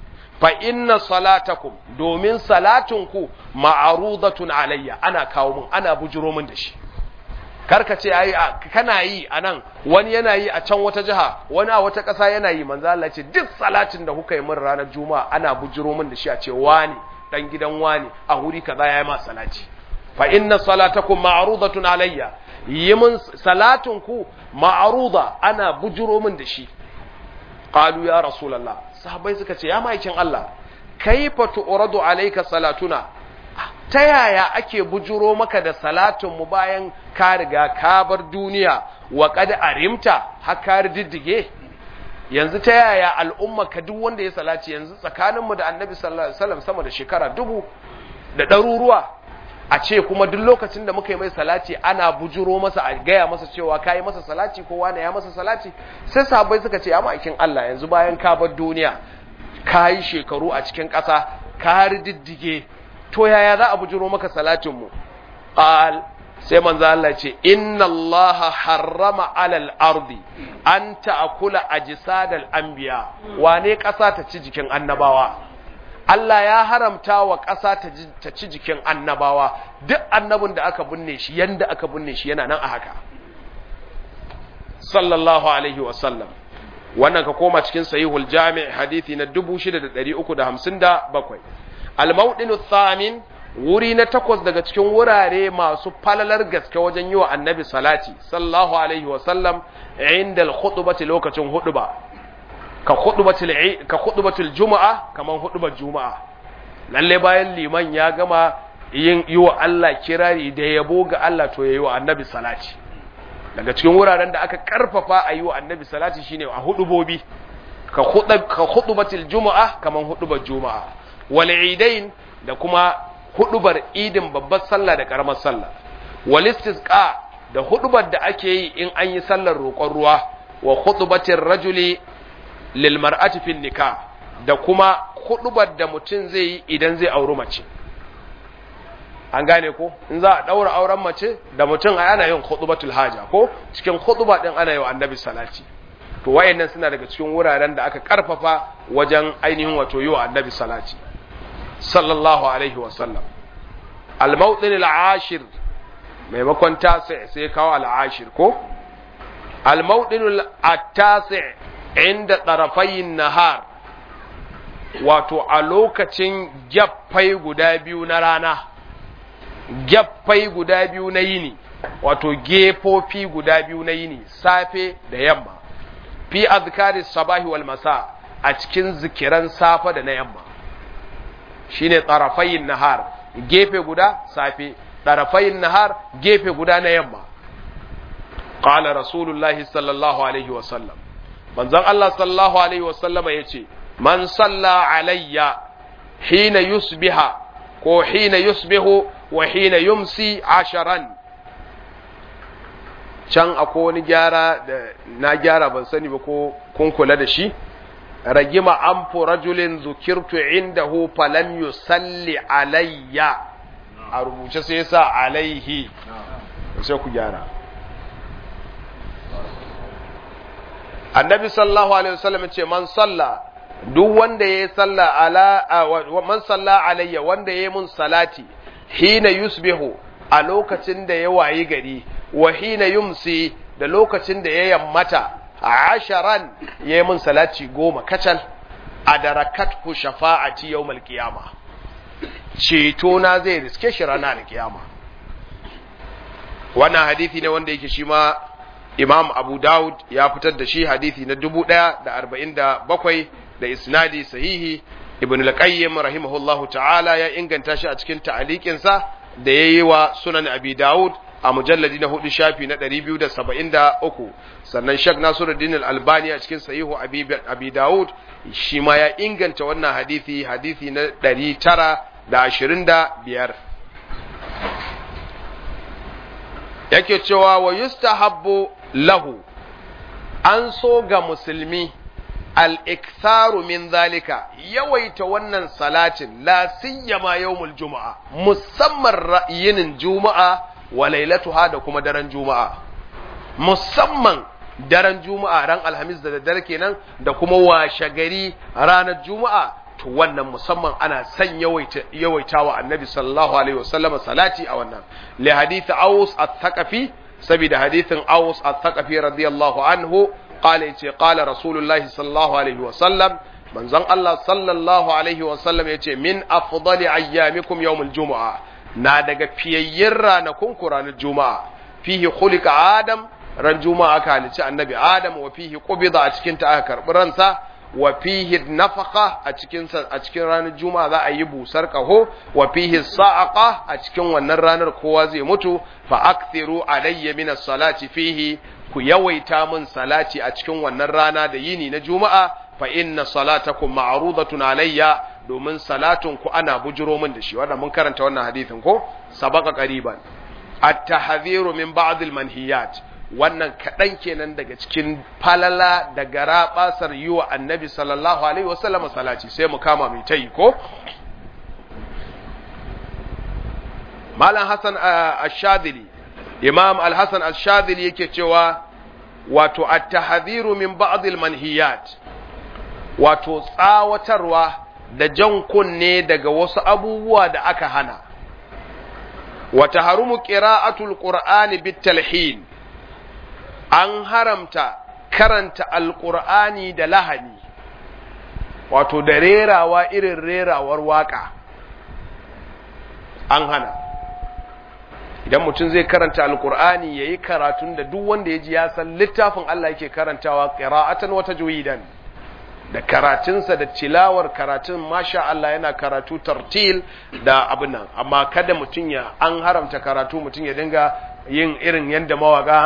fa inna salatakum domin salatunku ma'arudatun alayya ana kawo min ana bujuro min da shi karka ce ai kana yi a nan wani yana yi a can wata jiha wani a wata ƙasa yana yi manzo Allah ce duk salatin da kuka yi min ranar juma'a ana bujiro min da shi a ce wani dan gidan wani a wuri kaza yayi ma salati fa inna salatakum ma'rudatun alayya yi min salatin ku ma'ruda ana bujiro min da shi qalu ya rasulullah sahabbai suka ce ya maikin Allah kaifa tu'radu alayka salatuna ta yaya ake bujuro maka da salatin mu bayan ka riga ka bar duniya wa qad arimta har ka diddige yanzu ta yaya al'umma ka duk wanda ya salaci yanzu tsakanin mu da annabi sallallahu alaihi wasallam sama da shekara dubu da ɗaruruwa a ce kuma duk lokacin da muka yi mai salati ana bujuro masa a gaya masa cewa ka yi masa salati ko wane ya masa salati sai sahabbai suka ce ya ma'aikin Allah yanzu bayan ka bar duniya ka yi shekaru a cikin ƙasa ka diddige to yaya za a bujiro maka salatin mu qal sai manzo Allah ce inna Allah harrama alal ardi an ta'kula ajsadal anbiya wane ƙasa ta ci jikin annabawa Allah ya haramta wa ƙasa ta ci jikin annabawa duk annabin da aka binne shi yanda aka binne shi yana nan a haka sallallahu alaihi wa sallam wannan ka koma cikin sahihul jami' hadisi na 6357 al-mawdinu thamin wuri na takwas daga cikin wurare masu falalar gaske wajen yi wa annabi salati sallallahu alaihi wasallam inda al-khutbati lokacin huduba ka khutbatul ka khutbatul juma'a kaman hudubar juma'a lalle bayan liman ya gama yin yi wa Allah kirari da yabo ga Allah to yayi wa annabi salati daga cikin wuraren da aka karfafa a yi wa annabi salati shine a hudubobi ka khutb ka khutbatul juma'a kaman hudubar juma'a wal idain da kuma hudubar idin babbar sallah da karamar sallah wal istisqa da hudubar da ake yi in an yi sallar roƙon ruwa wa hudubatir rajuli lil mar'ati fin nikah da kuma hudubar da mutum zai yi idan zai auri mace an gane ko in za a daura auren mace da mutum ana yin hudubatul haja ko cikin huduba din ana yi wa annabi salati to wayannan suna daga cikin wuraren da aka karfafa wajen ainihin wato yi wa annabi salati sallallahu alaihi wasallam al-mawdin al-ashir maimakon tasi sai kawo al-ashir ko al-mawdin at-tasi inda tarafayin nahar wato a lokacin gyaffai guda biyu na rana gyaffai guda biyu na yini wato gefofi guda biyu na yini safe da yamma fi azkari sabahi wal masa a cikin zikiran safa da na yamma shine tsarafayin nahar gefe guda safe tsarafayin nahar gefe guda na yamma qala rasulullahi sallallahu alaihi wasallam manzon Allah sallallahu alaihi wasallam yace man salla alayya hina yusbiha ko hina yusbihu wa hina yumsi asharan can akwai wani gyara da na gyara ban sani ba ko kun kula da shi ragima an rajulin zukirtu indahu falam yusalli alayya a rubuce sai yasa alaihi sai ku gyara annabi sallallahu alaihi wasallam ce man salla duk wanda yayi salla ala man salla alayya wanda yayi mun salati hina yusbihu a lokacin da ya wayi gari wa hina yumsi da lokacin da ya yammata asharan yayi mun salati goma kacal adarakathu shafa'ati yawmal qiyama ceto na zai riske shi ranar alkiyama wannan hadisi ne wanda yake shi ma Imam Abu Dawud ya fitar da shi hadisi na 1047 da isnadi sahihi Ibn al-Qayyim rahimahullahu ta'ala ya inganta shi a cikin ta'aliqinsa da yayi wa Sunan Abi Dawud a mujalladi na hudu shafi na 273 sannan Sheikh Nasiruddin Al-Albani a cikin sahihu Abi, Abi Dawud shi ma ya inganta wannan hadisi hadisi na 925 yake cewa wa yustahabbu lahu an so ga musulmi al-iktharu min zalika yawaita wannan salatin la siyama yawmul juma'a musamman ra'yinin juma'a wa lailatuha da kuma daren juma'a musamman daren juma'a ran alhamis da daddare kenan da kuma washe gari ranar juma'a to wannan musamman ana san yawaita yawaitawa annabi sallallahu alaihi wasallam salati a wannan li hadith aus at-thaqafi saboda hadithin aus at-thaqafi radiyallahu anhu qala yace qala rasulullahi sallallahu alaihi wasallam manzon Allah sallallahu alaihi wasallam yace min afdali ayyamikum yawmul jumu'a na daga fiyayyen ranakun ku ranar juma'a fihi khuliqa adam ran juma'a aka halici annabi adam wa fihi qubida a cikin ta aka karbi ransa wa fihi nafaka a cikin a cikin ranar juma'a za a yi busar kaho wa fihi sa'aqa a cikin wannan ranar kowa zai mutu fa akthiru alayya min as-salati fihi ku yawaita min salati a cikin wannan rana da yini na juma'a fa inna salatakum ma'rudatun alayya domin salatun ku ana bujiro min da shi wannan mun karanta wannan hadisin ko sabaka qariban at-tahdhiru min ba'd al-manhiyat wannan kaɗan kenan daga cikin falala da gara basar yi wa annabi sallallahu alaihi wasallam salati sai mu kama mai tayi ko malam hassan ash-shadili imam al-hassan ash-shadili yake cewa wato at-tahdhiru min ba'd al-manhiyat wato tsawatarwa da jan kunne daga wasu abubuwa da aka hana wa taharumu qira'atul qur'ani bit-talhin an haramta karanta alƙur'ani da lahani wato da rerawa irin rerawar waka an hana idan mutum zai karanta alƙur'ani ya yi karatun da duk wanda ya ji ya san littafin Allah yake karantawa ƙira'atan wata juyidan da karatunsa da tilawar karatun masha Allah yana karatu tartil da abin nan amma kada mutum ya an haramta karatu mutum ya dinga yin irin yadda mawaka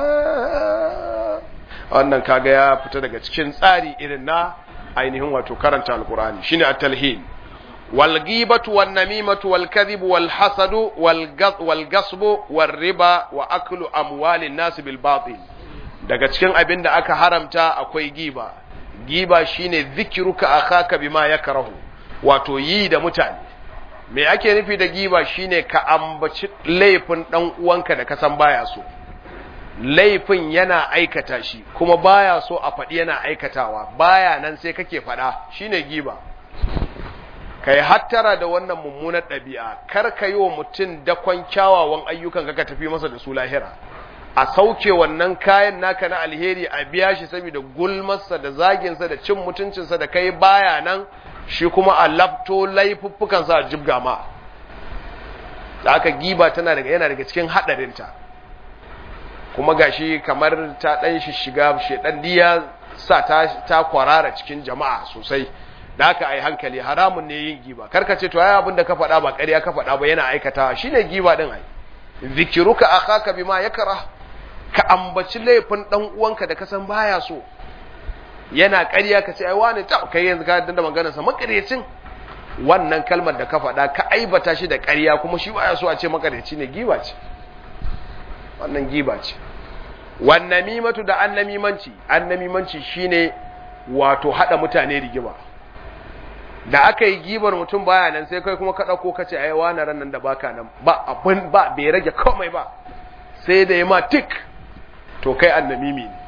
wannan kaga ya fita daga cikin tsari irin na ainihin wato karanta alkur'ani shine at-talhin wal ghibatu wan namimatu wal kadhibu wal hasadu wal gasbu wal riba wa aklu amwalin nas bil batil daga cikin abin da aka haramta akwai giba giba shine zikruka akhaka bima yakrahu wato yi da mutane me ake nufi da giba shine ka ambaci laifin dan uwanka da ka san baya so laifin yana aikata shi kuma baya so a faɗi yana aikatawa baya nan sai kake faɗa shine giba kai hattara da wannan mummunar ɗabi'a kar ka yi wa mutum dakon kyawawan ayyukan ka tafi masa da su lahira a sauke wannan kayan naka na alheri a biya shi saboda gulmarsa da zaginsa da cin mutuncinsa da kai baya nan shi kuma a lafto laifuffukansa a jibga ma da aka giba tana daga yana daga cikin haɗarinta kuma gashi kamar ta ɗan shi shiga shedan diya sa ta ta kwarara cikin jama'a sosai da haka ai hankali haramun ne yin giba karka ce to ai abin da ka faɗa ba ƙarya ka faɗa ba yana aikata shine giba din ai zikiruka akhaka bima yakra ka ambaci laifin dan uwanka da ka san baya so yana ƙarya ka ce ai wani ta kai yanzu ka danda maganar sa makarecin wannan kalmar da ka faɗa ka aibata shi da ƙarya kuma shi baya so a ce makareci ne giba ce wannan giba ce wannan mimatu da annamimanci annamimanci shine wato hada mutane rigima da aka yi gibar mutum baya nan sai kai kuma ka dauko kace ai wani ran nan da baka nan ba abin ba bai rage komai ba sai da ma tik to kai annamimi ne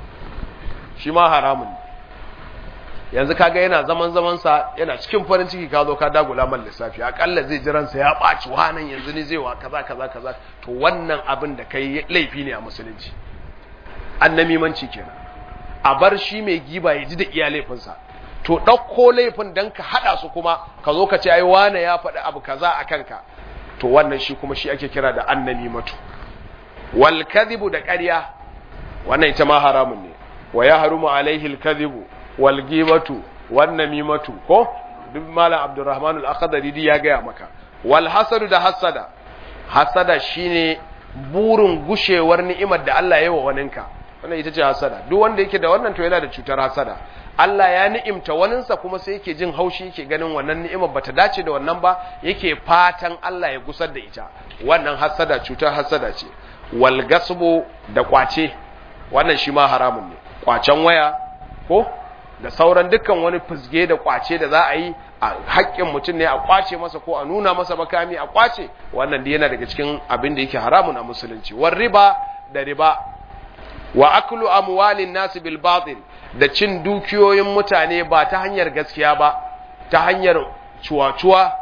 shi ma haramun ne yanzu kaga yana zaman zaman sa yana cikin farin ciki ka zo ka dagula man lissafi akalla zai jiran sa ya baci wanan yanzu ne zai wa kaza kaza kaza to wannan abin da kai laifi ne a musulunci annamimanci kenan a bar shi mai giba ya ji da iya laifinsa to ɗauko laifin don ka haɗa su kuma ka zo ka ce ai wane ya faɗi abu kaza a kanka to wannan shi kuma shi ake kira da annamimatu wal kadhibu da ƙarya wannan ita ma haramun ne wa ya harumu alaihi al kadhibu wal ghibatu wan namimatu ko duk malam abdurrahman al akhdari ya gaya maka wal hasadu da hasada hasada shine burin gushewar ni'imar da Allah ya yi wa waninka wannan ita ce hasada duk wanda yake da wannan to yana da cutar hasada Allah ya ni'imta waninsa kuma sai yake jin haushi yake ganin wannan ni'imar bata dace da wannan ba yake fatan Allah ya gusar da ita wannan hasada cutar hasada ce wal gasbu da kwace wannan shi ma haramun ne kwacen waya ko da sauran dukkan wani fusge da kwace da za a yi a haƙƙin mutum ne a kwace masa ko a nuna masa makami a kwace wannan da yana daga cikin abin da yake haramun a musulunci war riba da riba wa aklu amwalin nasu bil batil da cin dukiyoyin mutane ba ta hanyar gaskiya ba ta hanyar cuwa-cuwa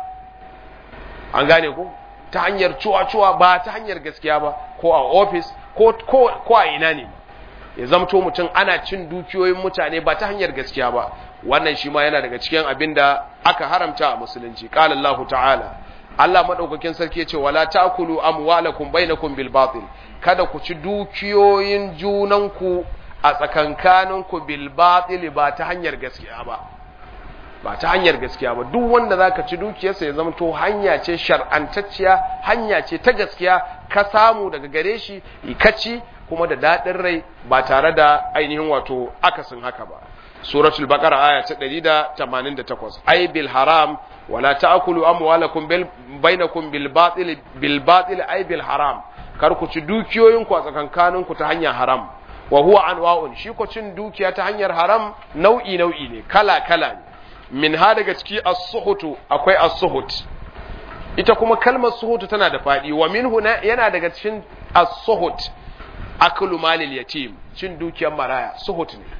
an gane ko ta hanyar cuwa-cuwa ba ta hanyar gaskiya ba ko a ofis ko ko a ina ne ya zamto mutum ana cin dukiyoyin mutane ba ta hanyar gaskiya ba wannan shi ma yana daga cikin abin da aka haramta a musulunci qala Allahu ta'ala Allah madaukakin sarki yace wala ta'kulu amwalakum bainakum bil batil kada ku ci dukiyoyin junanku a tsakankaninku bil batil ba ta hanyar gaskiya ba ba ta hanyar gaskiya ba duk wanda zaka ci dukiyarsa ya zama to hanya ce shar'antacciya hanya ce ta gaskiya ka samu daga gare shi ka ci kuma da dadin rai ba tare da ainihin wato akasin haka ba suratul baqara aya ta 188 ay bil haram wala ta'kulu amwalakum bil bainakum bil batil bil batil ay bil haram kar ku ci dukiyoyinku a tsakankaninku ta hanyar haram wa huwa anwa'un shi ko cin dukiya ta hanyar haram nau'i nau'i ne kala kala ne min ha daga ciki as-suhutu akwai as-suhut ita kuma kalmar suhutu tana da fadi wa minhu yana daga cikin as-suhut aklu malil yatim cin dukiyar maraya suhut ne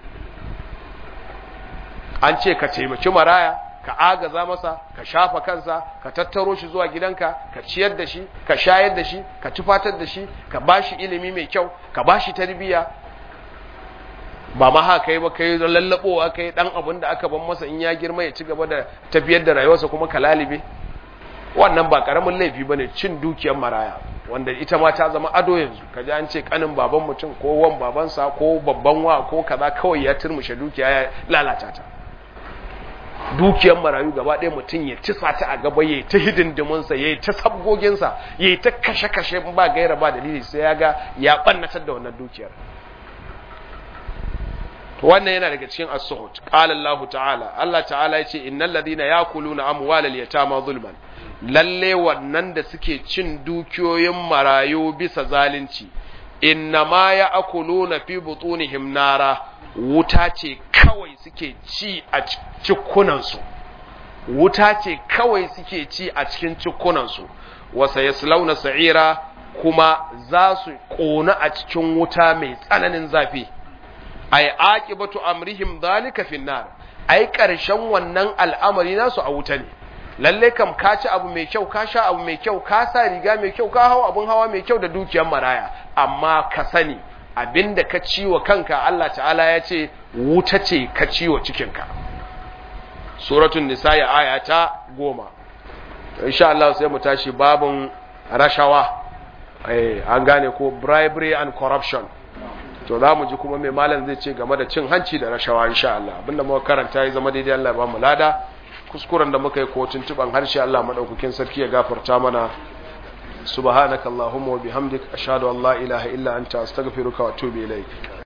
an ce ka taimaki maraya ka agaza masa ka shafa kansa ka tattaro shi zuwa gidanka ka ciyar da shi ka shayar da shi ka tufatar da shi ka bashi ilimi mai kyau ka bashi tarbiyya ba ma haka kai ba kai lallabowa kai dan abin da aka ban masa in ya girma ya ci gaba da tafiyar da rayuwarsa kuma ka lalibe wannan ba karamin laifi bane cin dukiyar maraya wanda ita ma ta zama ado yanzu kaji an ce kanin baban mutum ko wan babansa ko babban wa ko kaza kawai ya turmushe dukiya ya lalata ta dukiyar marayu gaba ɗaya mutum ya ci sata a gaba ya yi ta hidindiminsa ya yi ta sabgoginsa ya yi ta kashe-kashe ba gaira ba dalili sai ya ga ya ɓannatar da wannan dukiyar to wannan yana daga cikin as-suhut qala Allah ta'ala Allah ta'ala yace innal ladina yakuluna amwalal yatama zulman lalle wannan da suke cin dukiyoyin marayu bisa zalunci innama ya'kuluna fi butunihim nara wuta ce kawai suke ci a cikunansu wuta ce kawai suke ci a cikin cikunansu wasa yaslauna sa'ira kuma za su ƙona a cikin wuta mai tsananin zafi ay aqibatu amrihim dhalika fi nar ai karshen wannan al'amari nasu a wuta ne lalle kam ka ci abu mai kyau ka sha abu mai kyau ka sa riga mai kyau ka hawa abun hawa mai kyau da dukiyar maraya amma ka sani abinda ka ciwo kanka Allah ta'ala ya ce wuta ce ka ciwo cikinka suratul nisa ya aya ta goma insha Allah sai mu tashi babun rashawa eh an gane ko bribery and corruption to za mu ji kuma mai malam zai ce game da cin hanci da rashawa insha Allah abinda muka karanta ya zama daidai Allah ba mu lada kuskuren da muka yi ko tuntuban harshe Allah madaukakin sarki ya gafarta mana subhanakallahumma wa bihamdik ashhadu an la ilaha illa anta astaghfiruka wa atubu ilaik